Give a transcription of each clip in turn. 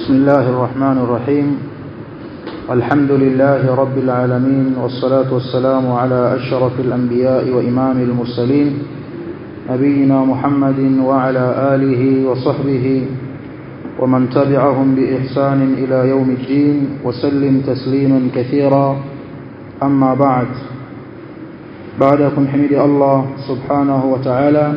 بسم الله الرحمن الرحيم الحمد لله رب العالمين والصلاة والسلام على أشرف الأنبياء وإمام المرسلين نبينا محمد وعلى آله وصحبه ومن تبعهم بإحسان إلى يوم الدين وسلم تسليما كثيرا أما بعد بعدكم حمد الله سبحانه وتعالى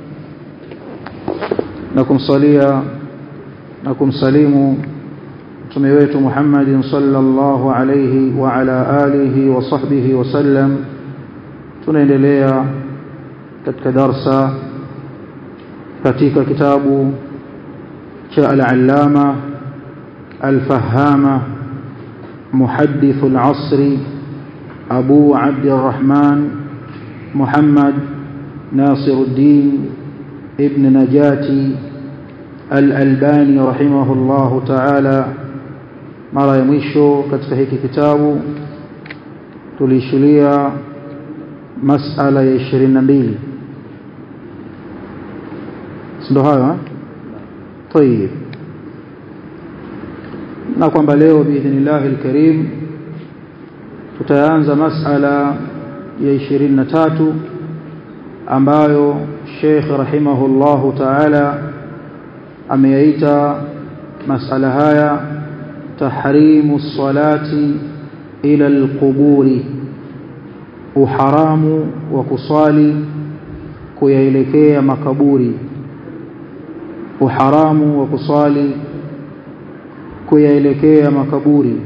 نكم صليا نكم سليم mtume wetu Muhammadin sallallahu alayhi wa ala alihi wa sahbihi wasallam tunaendelea katika darsa katika kitabu cha al-allama al-fahama muhaddith al-asr Abu Abd al-Rahman Muhammad Nasiruddin ibn Najati al-Albani rahimahullahu ta'ala mara ya mwisho katika hiki kitabu tulishulia masala ya 22 ndio hayo طيب na kwamba leo biidhnillah alkarim tutaanza masala ya 23 ambayo Sheikh rahimahullahu ta'ala ameyaita masala haya تحريم الصلاة إلى القبور وحرام وكصالي كيelekea makaburi uharamu wa kusali kuyaelekea makaburi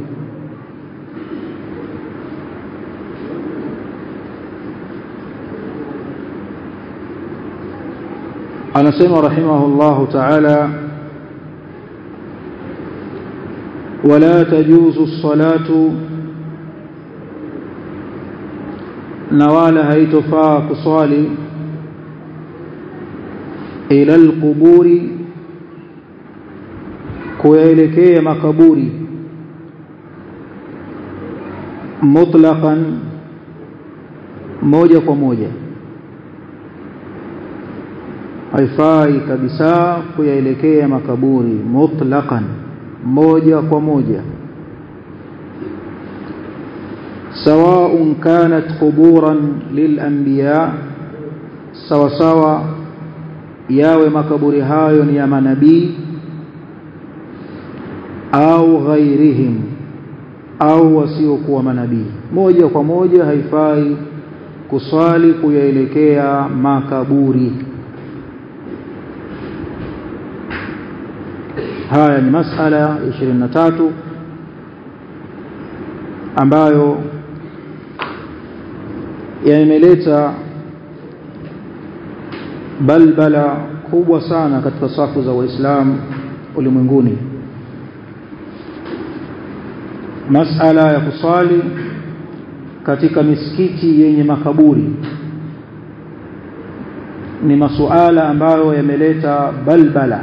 anasema rahimahullahu ta'ala ولا تجوز الصلاة نوالا هيتفا كصالي إلى القبور كويلكي مكبوري مطلقا moja kwa moja haifai kabisa kuyaelekea makaburi mutlaqan moja kwa moja سواء كانت قبورا للانبياء sawa sawa yawe makaburi hayo ni ya manabii au ghairihim au wasiokuwa manabii moja kwa moja haifai kuswali kuyaelekea makaburi haya ni masala 23 ambayo yameleta balbala kubwa sana katika safu za waislamu ulimwenguni masala ya kusali katika misikiti yenye makaburi ni masuala ambayo yameleta balbala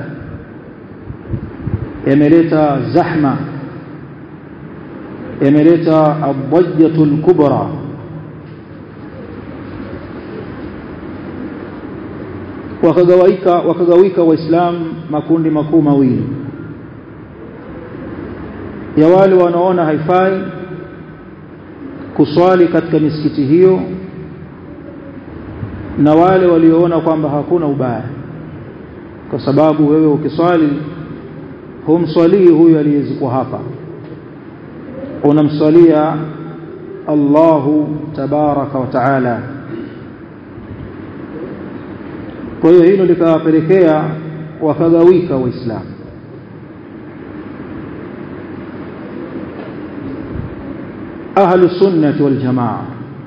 yameleta zahma yameleta adhajjatul kubra wakagawika wakagawika waislamu makundi makuu mawili ya wale wanaona haifai kuswali katika misikiti hiyo na wale walioona kwamba hakuna ubaya kwa sababu wewe ukiswali humswalii huyu aliyezikwa hapa unamswalia Allahu tabaraka wa taala kwa hiyo hilo likawapelekea wakagawika waislamu ahlu sunnati wal jamaa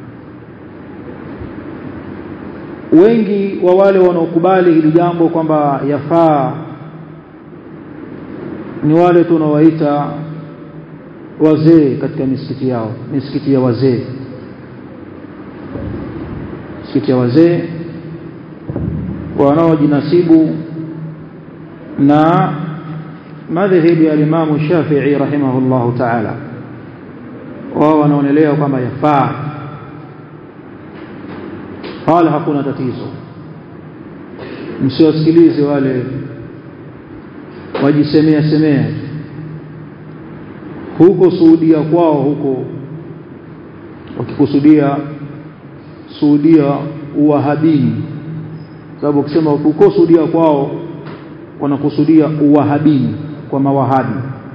wengi wa wale wanaokubali hili jambo kwamba yafaa ni wale tunawaita wazee katika misikiti yao misikiti ya wazee misikiti ya wazee wanaojinasibu na madhhabi ya Imam Shafi'i rahimahullahu ta'ala wao wanaonelea kwamba yafaa wala hakuna tatizo msiwasikilize wale wajisemea semea huko Saudia kwao huko wakikusudia Saudia uwahabini sababu ukisema huko Saudia kwao wanakusudia uwahabini kwa mawahabi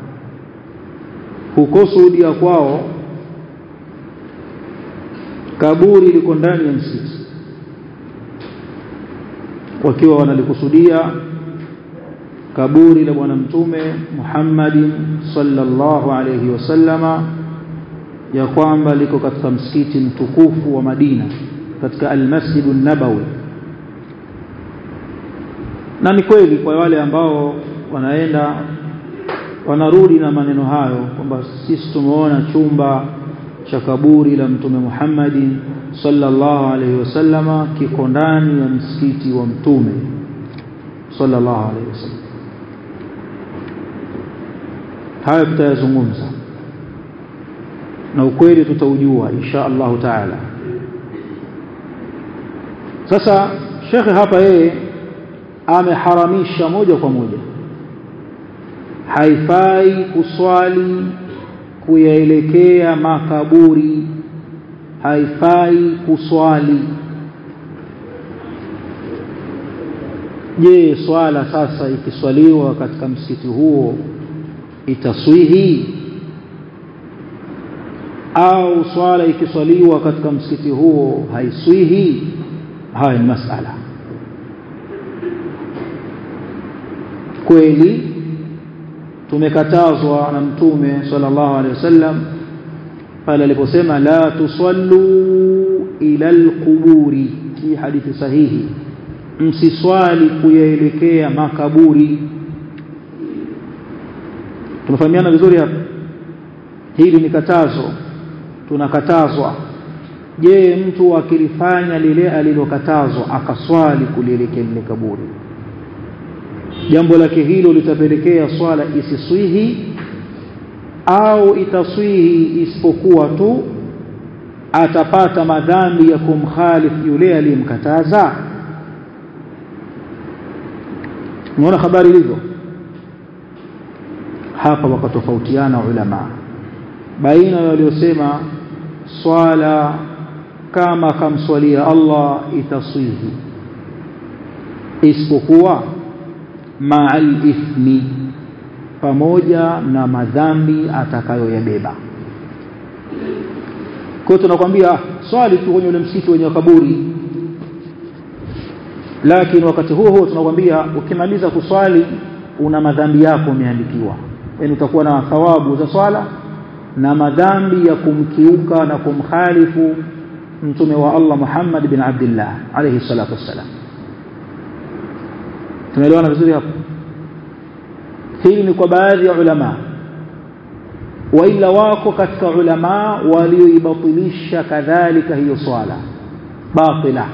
huko Saudia kwao kaburi liko ndani ya msikiti wakiwa wanalikusudia kaburi la bwana mtume Muhammadin sallallahu alayhi wasallama ya kwamba liko katika msikiti mtukufu wa Madina katika al-Masjid an-Nabawi na ni kweli kwa wale ambao wanaenda wanarudi na maneno hayo kwamba sisi tumeona chumba cha kaburi la mtume Muhammadin sallallahu alaihi wasallama kiko ndani ya msikiti wa mtume sallallahu alaihi wasallam haya tutayazungumza na ukweli tutaujua insha Allah taala sasa shekhe hapa yeye ameharamisha moja kwa moja haifai kuswali kuyaelekea makaburi haifai kuswali je swala sasa ikiswaliwa katika msikiti huo itaswihi au swala ikiswaliwa katika msikiti huo haiswihi haya ni masala kweli tumekatazwa na mtume sallallahu alaihi wasallam pale aliposema la tusallu ila alquburi hii hadithi sahihi msiswali kuyaelekea makaburi tunafahamiana vizuri hapa hili ni katazo tunakatazwa je mtu akilifanya lile alilokatazwa akaswali kulielekea lile kaburi jambo lake hilo litapelekea swala isiswihi au itaswihi isipokuwa tu atapata madhambi ya kumkhalifu yule aliyemkataza unaona habari ilivyo hapa wakatofautiana ulama baina ya waliosema swala kama kamswalia Allah itaswihi isipokuwa ma'al ithmi pamoja na madhambi atakayoyabeba kwa tunakwambia swali tu kwenye ule msikiti wenye kaburi lakini wakati huo huo tunakwambia ukimaliza kuswali una madhambi yako umeandikiwa yani utakuwa na thawabu za swala na madhambi ya kumkiuka na kumkhalifu mtume wa Allah Muhammad bin Abdullah alayhi salatu wassalam tumeelewana vizuri hapo hili ni kwa baadhi ya ulama waila wako katika ulama walioibatilisha kadhalika hiyo swala batila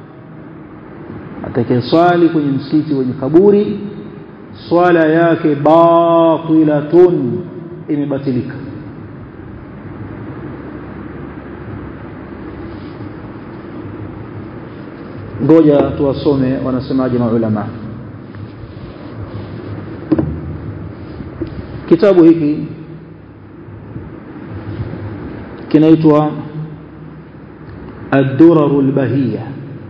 atakayeswali kwenye msikiti wenye kaburi swala yake batilatun imebatilika ngoja tuwasome wanasemaje maulama kitabu hiki kinaitwa الدرر البهية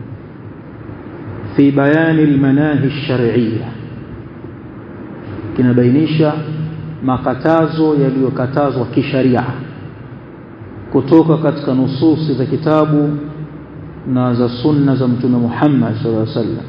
في بيان المناهي الشرعية kinabainisha makatazo yaliyokatazwa kisharia kutoka katika nususi za kitabu na za sunna za mtume Muhammad sallallahu alaihi wasallam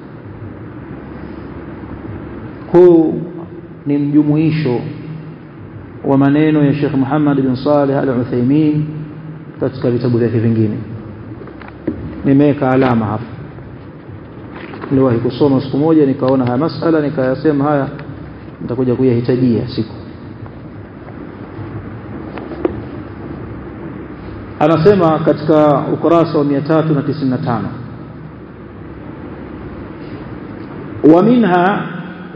huu ni mjumuisho wa maneno ya Sheikh Muhammad bin Saleh Al-Uthaymeen katika vitabu vyake vingine nimeweka alama hapa niliwahi kusoma siku moja nikaona haya masala nikayasema haya nitakuja kuyahitajia siku anasema katika ukurasa wa 395 wa minha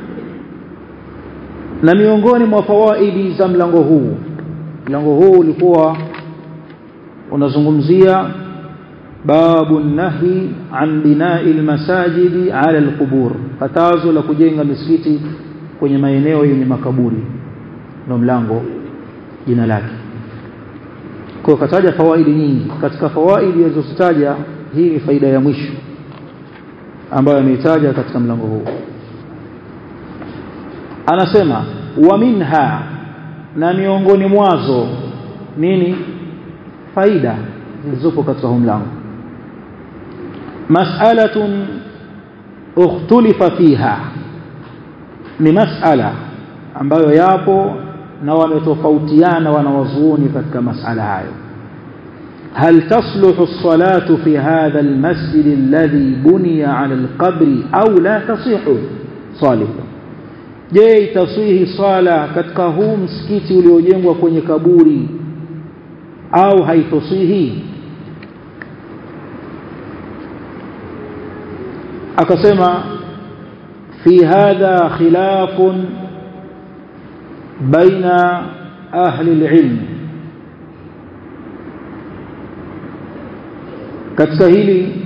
na miongoni mwa fawaidi za mlango huu mlango huu ulikuwa unazungumzia babu nahi an binai almasajidi ala alqubur katazo la kujenga misikiti kwenye maeneo yenye makaburi ndio mlango jina lake kwa kataja fawaidi nyingi katika fawaidi alizozitaja hii ni faida ya mwisho ambayo ameitaja katika mlango huu anasema wa minha na miongoni mwazo nini faida zilizopo katika huu mlango mas'alatun ukhtulifa fiha ni mas'ala ambayo yapo na wametofautiana wanawazuoni katika mas'ala hayo هل تصلح الصلاة في هذا المسجد الذي بني على القبر أو لا تصيح صالح je itasihi swala katika huu msikiti uliojengwa kwenye kaburi au haitosihi akasema fi hadha khilafun baina ahli alilm katika hili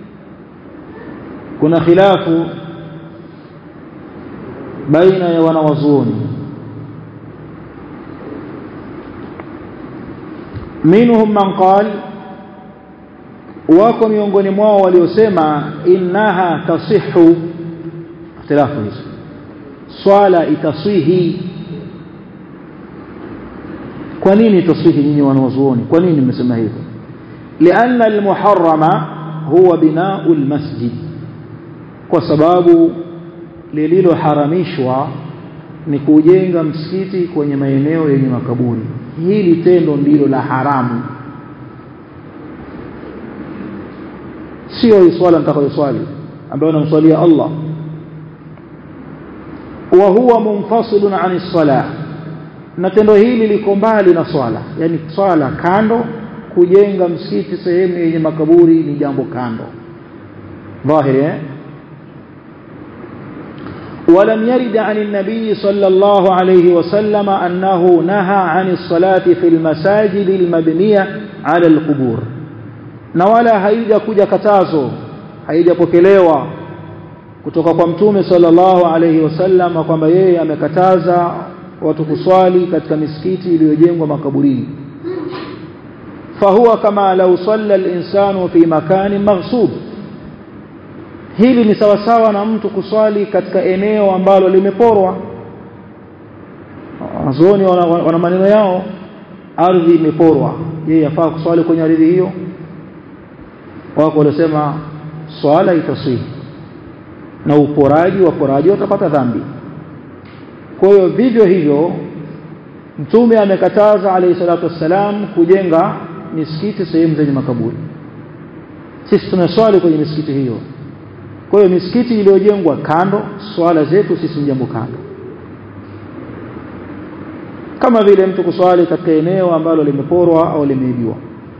kuna khilafu baina ya wanawazuoni minhum man qal wako miongoni mwao waliosema innaha tasihu ikhtilafu hizo swala itaswihi kwa nini taswihi nyinyi wanawazuoni kwa nini mmesema hivyo لأن المحرم هو بناء المسجد kwa sababu lililoharamishwa ni kujenga msikiti kwenye maeneo yenye makaburi hili tendo ndilo la haramu sio hii swala nitakayoswali ambayo namswalia Allah wa huwa munfasilun an salah na tendo hili liko mbali na swala yani swala kando kujenga msikiti sehemu yenye makaburi ni jambo kando dhahiri eh ولم يرد عن النبي صلى الله عليه وسلم أنه نهى عن الصلاة في المساجد المبنية على القبور نولا هيجا كجا كتازو هيجا pokelewa kutoka kwa mtume sallallahu alayhi wasallam kwamba yeye amekataza watu kuswali katika misikiti iliyojengwa makaburini fahuwa kama lau salla al-insanu fi makanin maghsub hili ni sawasawa na mtu kuswali katika eneo ambalo limeporwa wanazuoni wana, wana maneno yao ardhi imeporwa je yafaa kuswali kwenye ardhi hiyo wako waliosema swala itaswihi na uporaji waporaji watapata dhambi kwa hiyo vivyo hivyo mtume amekataza alayhi salatu wassalam kujenga misikiti sehemu zenye makaburi sisi tunaswali kwenye misikiti hiyo kwa hiyo misikiti iliyojengwa kando swala zetu sisi jambo kando kama vile mtu kuswali katika eneo ambalo limeporwa au limeibiwa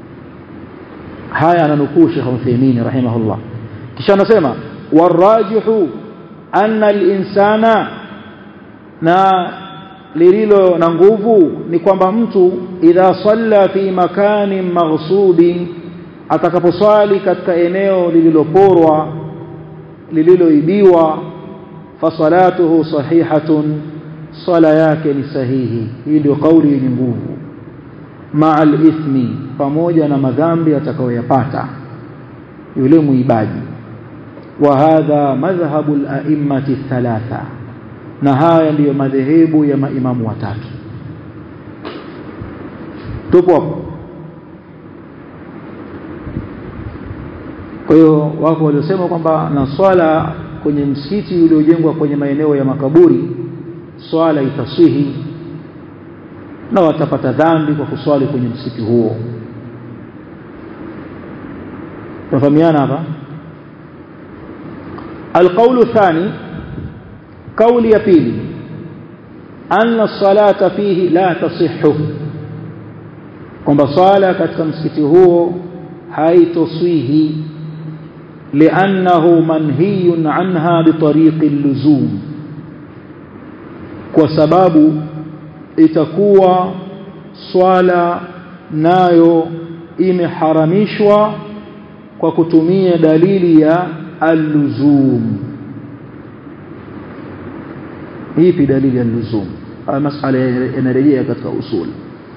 haya ananukuu Sheikh Uthaymeen rahimahullah kisha anasema warajihu anna al-insana na lililo na nguvu ni kwamba mtu idha salla fi makanin maghsubin atakaposwali katika eneo lililoporwa lililoibiwa fasalatuhu sahihatun sala yake ni sahihi hii ndio kauli yenye nguvu ma'al ithmi pamoja na madhambi atakayoyapata yule muibaji wa hadha madhhabu al-a'immati thalatha na haya ndiyo madhehebu ya maimamu watatu tupo hapo kwa hiyo wako waliosema kwamba na swala kwenye msikiti uliojengwa kwenye maeneo ya makaburi swala itaswihi na watapata dhambi kwa kuswali kwenye msikiti huo tafahamiana hapa القول الثاني قول يبيلي أن الصلاة فيه لا تصح kwamba swala katika msikiti huo haitoswihi li'annahu manhiyun anha bitariqi al-luzum kwa sababu itakuwa swala nayo imeharamishwa kwa kutumia dalili ya al-luzum ipi dalili ya al-luzum masala yanarejea katika usul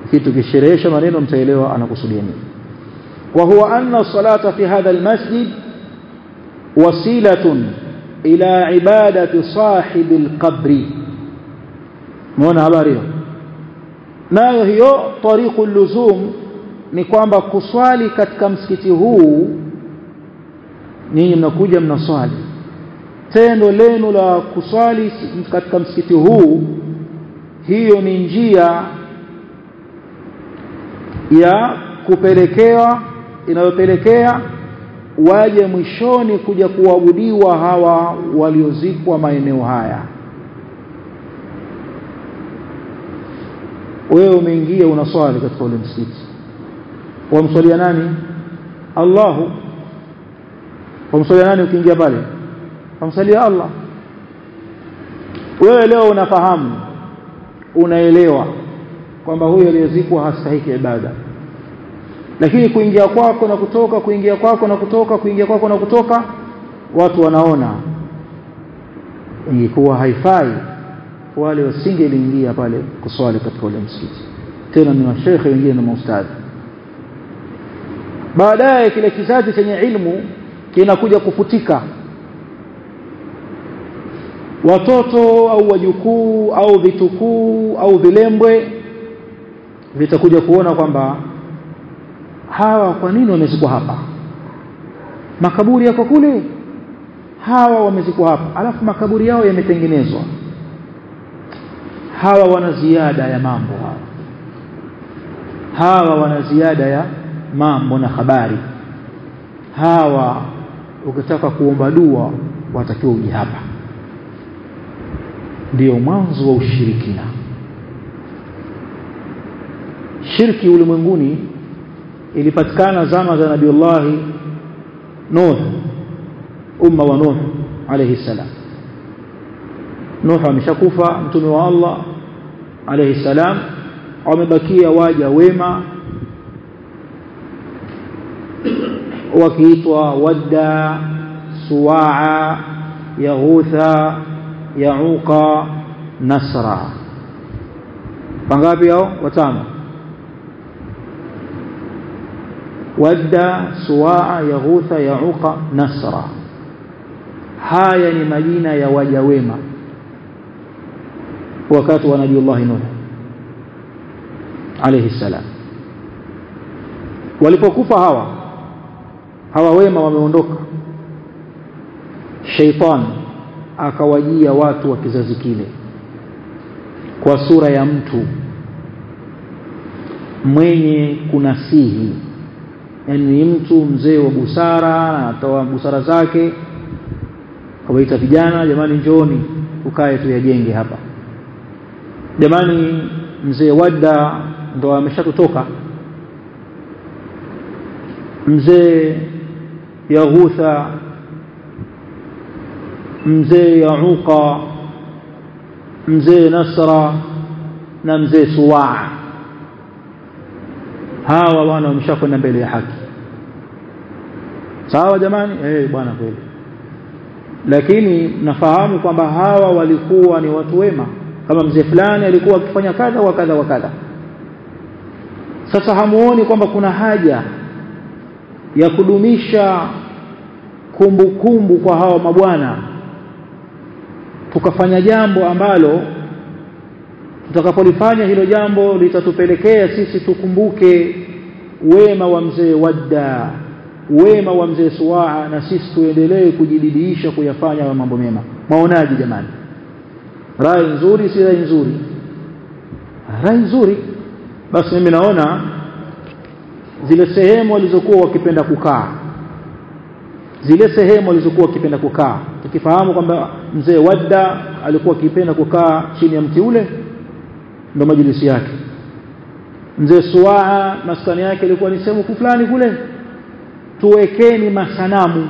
kitu kisherehesha maneno mtaelewa anakusudia nini wa huwa anna salata fi hadha almasjid wasilatun ila ibadati sahibi alqabri muona habari hiyo nayo hiyo tariqul luzum ni kwamba kuswali katika msikiti huu ninyi mnakuja mnaswali tendo lenu la kuswali katika msikiti huu hiyo ni njia ya kupelekewa inayopelekea waje mwishoni kuja kuabudiwa hawa waliozikwa maeneo haya wewe umeingia unaswali katika ule msikiti wamswalia nani Allahu wamswalia nani ukiingia pale wamsalia Allah wewe leo unafahamu unaelewa kwamba huyo aliyezikwa hastahiki ibada lakini kuingia kwako na kutoka kuingia kwako na kutoka kuingia kwako na kutoka watu wanaona ingekuwa haifai wale wasingeliingia pale kuswali katika ule msikiti tena ni mashekhe wengine na maustadhi baadaye kile kizazi chenye ilmu kinakuja kufutika watoto au wajukuu au vitukuu au vilembwe vitakuja kuona kwamba hawa kwa nini wamezikwa hapa makaburi yako kule hawa wamezikwa hapa alafu makaburi yao yametengenezwa hawa wana ziada ya mambo hawa hawa wana ziada ya mambo na habari hawa ukitaka kuomba dua watakiwa uje hapa ndio mwanzo wa ushirikina shirki ulimwenguni ilipatikana zama za nabiullahi Nuh umma wa Nuh alayhi salam Nuh ameshakufa mtume wa Allah alayhi salam wamebakia waja wema wakiitwa wadda suwaa yaghutha yauqa nasra pangapi hao watano wadda suwaa yaghutha yauqa nasra haya ni majina ya waja wema wakati wa nabiiullah nuh alayhi salam walipokufa hawa hawa wema wameondoka sheitan akawajia watu wa kizazi kile kwa sura ya mtu mwenye kunasihi yani ni mtu mzee wa busara anatoa busara zake kawaita vijana jamani njooni ukae tuyajenge hapa jamani mzee wadda ndo ameshatutoka mzee yaghutha mzee yauqa mzee nasra na mzee suwaa hawa wana wameshakwenda mbele ya haki sawa jamani eh bwana kweli lakini nafahamu kwamba hawa walikuwa ni watu wema kama mzee fulani alikuwa akifanya kadha wa kadha wa kadha sasa hamuoni kwamba kuna haja ya kudumisha kumbukumbu kumbu kwa hawa mabwana tukafanya jambo ambalo tutakapolifanya hilo jambo litatupelekea sisi tukumbuke wema wa mzee wadda wema wa mzee suwaa na sisi tuendelee kujididiisha kuyafanya wa mambo mema maonaji jamani rai nzuri si rai nzuri rai nzuri basi mimi naona zile sehemu walizokuwa wakipenda kukaa zile sehemu walizokuwa wakipenda kukaa tukifahamu kwamba mzee wadda alikuwa akipenda kukaa chini ya mti ule ndo majilisi yake mzee suwaa maskani yake ilikuwa ni sehemu fulani kule tuwekeni masanamu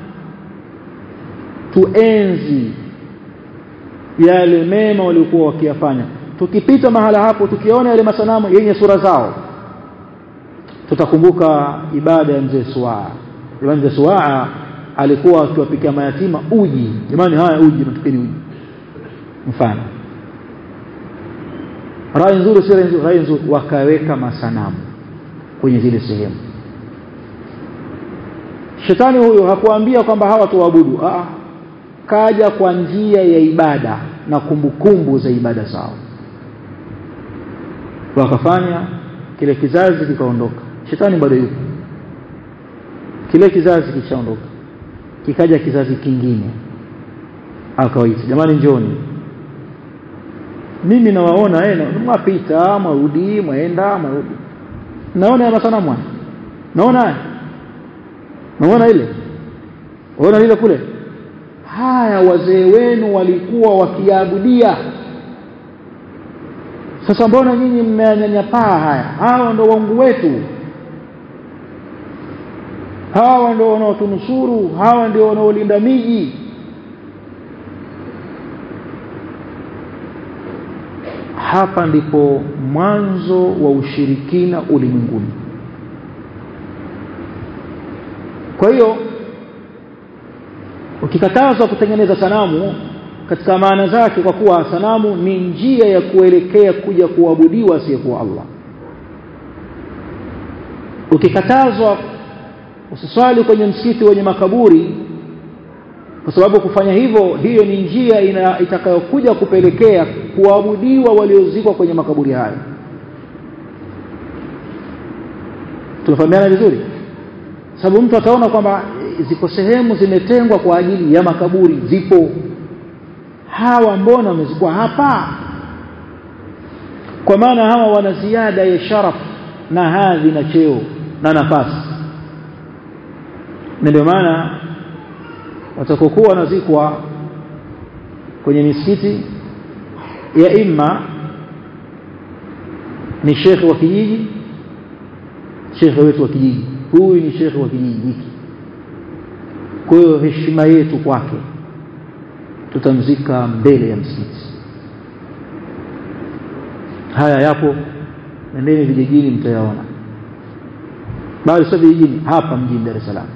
tuenzi yale mema waliokuwa wakiyafanya tukipita mahala hapo tukiona yale masanamu yenye sura zao tutakumbuka ibada ya mzee suwaa jamani mzee suwaa alikuwa akiwapikia mayatima uji jamani haya uji natupeni uji mfano rai nzuri si rai nzuri rai nzuri wakaweka masanamu kwenye zile sehemu shetani huyo hakuambia kwamba hawa tuabudu ah kaja kwa njia ya ibada na kumbukumbu kumbu za ibada zao wakafanya kile kizazi kikaondoka shetani bado yupo kile kizazi kishaondoka kikaja kizazi kingine akawaita jamani njoni mimi nawaona eh mwapita mwarudi mwaenda mwarudi naona ya masanamu haya naona haya naona ile naona ile kule haya wazee wenu walikuwa wakiabudia sasa mbona nyinyi mmeanyanyapaa haya hawa ndo wangu wetu hawa ndio wanaotunusuru hawa ndio wanaolinda miji hapa ndipo mwanzo wa ushirikina ulimwenguni kwa hiyo ukikatazwa kutengeneza sanamu katika maana zake kwa kuwa sanamu ni njia ya kuelekea kuja kuabudiwa asiyekuwa Allah ukikatazwa usiswali kwenye msikiti wenye makaburi kwa sababu kufanya hivyo hiyo ni njia ina, itakayokuja kupelekea kuabudiwa waliozikwa kwenye makaburi hayo tunafahamiana vizuri sababu mtu ataona kwamba ziko sehemu zimetengwa kwa ajili ya makaburi zipo hawa mbona wamezikwa hapa kwa maana hawa wana ziada ya sharaf na hadhi na cheo na nafasi na ndio maana watakokuwa wanazikwa kwenye misikiti ya imma ni shekhe wa kijiji shekhe wetu wa kijiji huyu ni shekhe wa kijiji hiki kwa hiyo heshima yetu kwake tutamzika mbele ya msikiti haya yapo nendeni vijijini mtayaona bali sio vijijini hapa mjini Dar es Salaam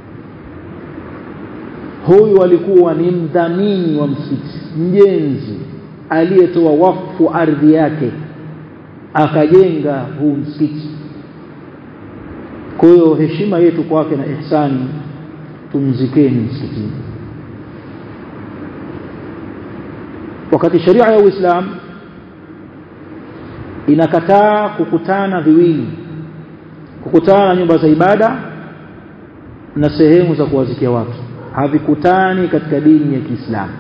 huyu alikuwa ni mdhamini wa msikiti mjenzi aliyetoa wakfu ardhi yake akajenga huu msikiti kwa hiyo heshima yetu kwake na ihsani tumzikeni msikitini wakati sharia ya Uislamu inakataa kukutana viwili kukutana na nyumba za ibada na sehemu za kuwazikia watu havikutani katika dini ya Kiislamu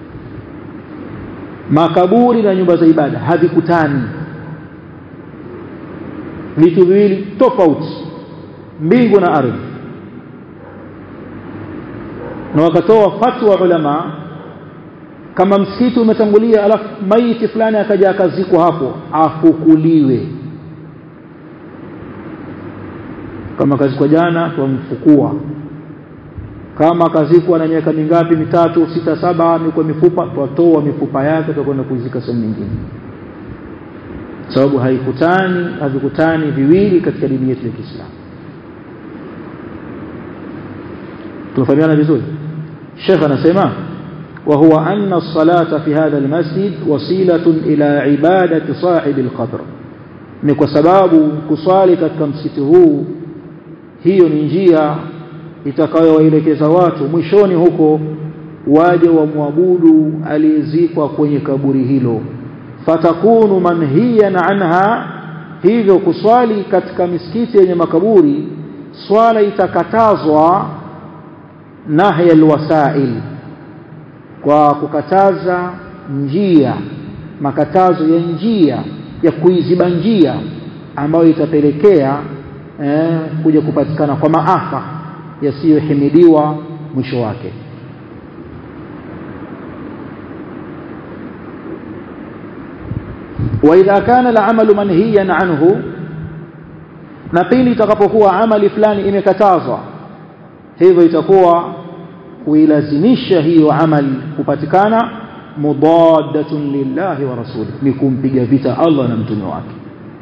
makaburi na nyumba za ibada havikutani vitu viwili tofauti mbingu na ardhi na wakatoa fatwa ulama kama msikiti umetangulia alafu maiti fulani akaja akazikwa hapo afukuliwe kama kazikwa jana tumfukua kama kazikwa na miaka mingapi mitatu sita saba miko mifupa twatoa mifupa yake tutakwenda kuizika sehemu nyingine sababu haikutani havikutani viwili katika dini yetu ya Kiislamu tunafahamiana vizuri Sheikh anasema وهو أن الصلاة في هذا المسجد وسيلة إلى عبادة صاحب القبر ni kwa sababu kuswali katika msikiti huu hiyo ni njia itakayowaelekeza watu mwishoni huko waje wamwabudu aliyezikwa kwenye kaburi hilo fatakunu manhiyan anha hivyo kuswali katika misikiti yenye makaburi swala itakatazwa nahya alwasail kwa kukataza njia makatazo ya njia ya kuiziba njia ambayo itapelekea eh, kuja kupatikana kwa maafa yasiyohimidiwa mwisho wake واذا كان العمل منهيا عنه na pili itakapokuwa amali fulani imekatazwa hivyo itakuwa kuilazimisha hiyo amali kupatikana mudaddatun lillahi wa rasuli ni kumpiga vita Allah na mtume wake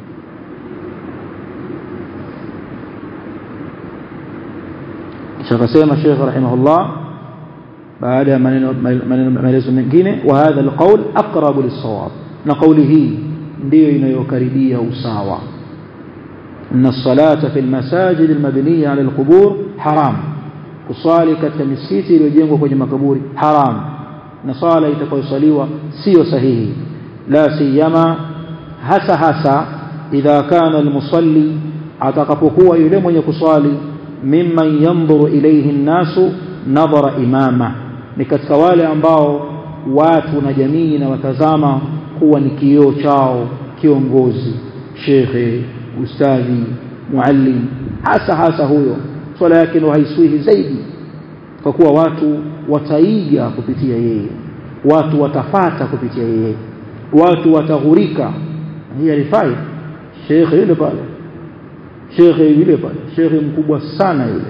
kisha akasema Sheikh rahimahullah baada ya maneno maelezo mengine wa hadha alqawl aqrabu lis-sawab na kauli hii ndiyo inayokaribia usawa ان الصلاه في المساجد المبنيه على القبور حرام kuswali katika misikiti iliyojengwa kwenye makaburi haram na swala itakayosaliwa sio sahihi la siyama hasa hasa idha kana almusalli atakapokuwa yule mwenye kuswali mimman yanzuru ilayhi nnasu nadhara imama ni katika wale ambao watu na jamii na watazama kuwa ni kioo chao kiongozi shekhe ustadhi muallim hasa hasa huyo swala yake ndio haiswihi zaidi kwa kuwa watu wataiga kupitia yeye watu watafata kupitia yeye watu wataghurika hii alifai shekhe yule pale shekhe yule pale shekhe mkubwa sana yule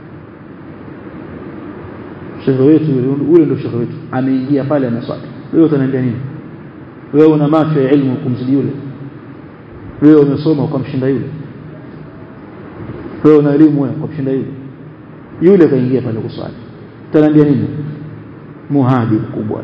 shekhe wetu yule ndio shekhe wetu ameingia pale anaswali wewe utaniambia nini wewe una macho ya elimu kumzidi yule wewe umesoma ukamshinda yule wewe una elimu wewe ukamshinda yule yule kaingia pale kuswali utaniambia nini muhadi mkubwa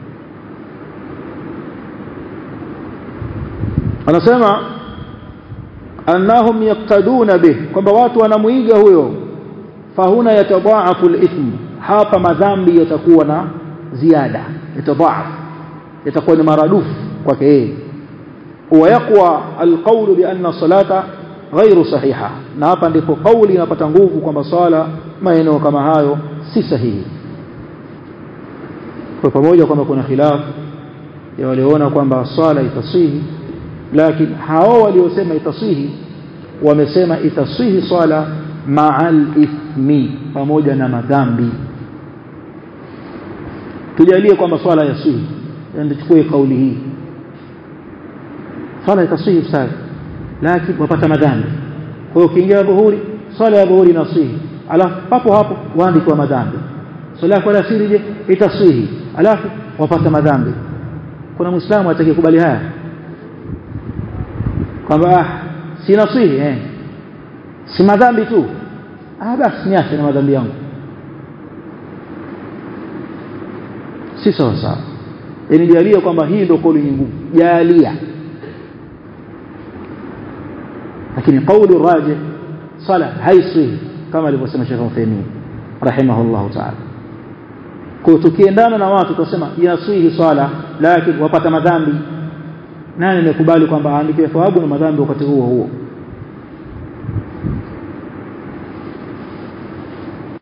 anasema annahum yaktaduna bih kwamba watu wanamuiga huyo fahuna yatadaafu al-ithm hapa madhambi yatakuwa na ziada yatadaaf yatakuwa ni maradufu kwake yeye ويقوى القول بأن الصلاة غير صحيحة na hapa ndipo kauli inapata nguvu kwamba swala maeneo kama hayo si sahihi kwa pamoja kwamba kuna khilaf ya waliona kwamba swala itasihi lakini hao waliosema itasihi wamesema itasihi swala ma'al ithmi pamoja na madhambi tujalie kwamba swala yasihi ndio chukue kauli hii swala itasihi sawa lakini wapata madhambi kwa hiyo ukiingia dhuhuri swala ya dhuhuri inasihi alafu papo hapo waandikwa madhambi swala ya alasiri je itasihi alafu wapata madhambi kuna muislamu atakayekubali haya kwamba ah si nasihi eh si madhambi tu ah basi niache na madhambi yangu si sawa sawa yani jalia kwamba hii ndio kauli ngumu jalia lakini kauli rajih sala haisihi kama alivyosema Sheikh Uthaymeen rahimahullah ta'ala kwa tukiendana na watu tutasema yasihi swala lakini wapata madhambi nani amekubali kwamba aandike thawabu na madhambi wakati huo huo